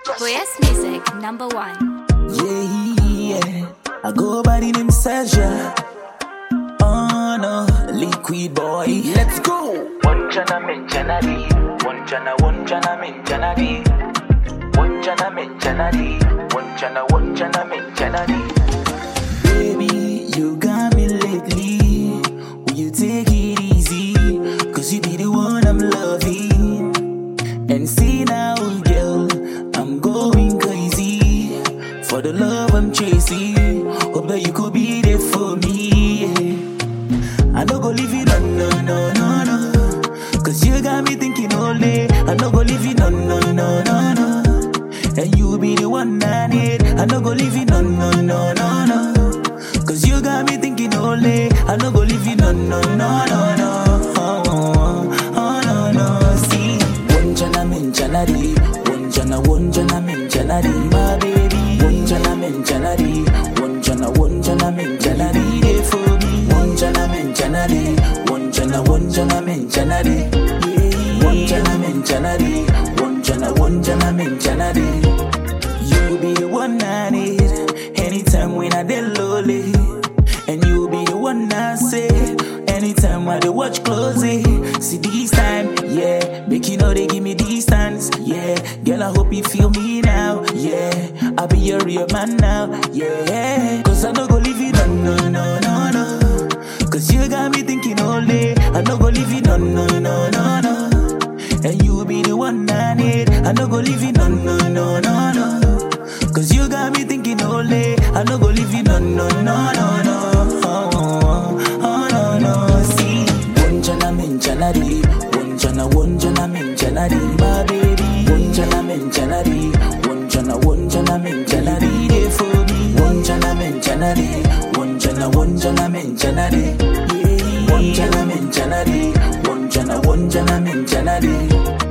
Boyes Music, number one. Yeah, yeah. I go by the name Sergio. Oh no, liquid boy. Let's go. One jana min jana di, one jana one jana min jana di, one jana min jana di, one jana one jana min jana di. Baby, you got me lately. Will you take it easy? Cause you be the one I'm loving. And see now, girl, I'm going crazy. For the love I'm chasing. Hope that you could be there for me. yeah. I no go leave you, no, no, no, no, no. Cause you got me thinking all day. I no go leave you, no, no, no, no, no. And you be the one I need. I no go leave you, no, no, no, no, no. Cause you got me thinking all day. I no go leave you, no, no, no, no, no. Oh, oh, oh, no, no. See, one jana min jana di, one jana, one jana min jana di, my baby. One jana min jana di, one jana, one jana min jana di, there for me. One jana min jana di, one jana, one jana min jana di. Yeah. One jana min jana di, one jana, one jana min jana di. You be the one I need anytime when I dey lonely, and you be the one I say anytime I dey watch closely. See this time, yeah, make you know they give me distance, yeah. Girl, I hope you feel me now, yeah. I be your real man now, yeah. Cause I no go leave you, no, no, no, no, no. Cause you got me thinking all day. I no go leave you, no, no, no, no, no. And you be the one I need. I no go leave you, no, no, no, no, no. Cause you got me thinking all day. I no go leave you, no, no, no, no, no. Oh, oh, oh, no, no. See, one jana min jana di, one jana, one jana min jana di, my baby. One jana min jana di, one jana, one jana min jana di, there for me. One jana min jana di, one jana, one jana min jana di. Yeah. One jana min jana di, one jana, one jana min jana di.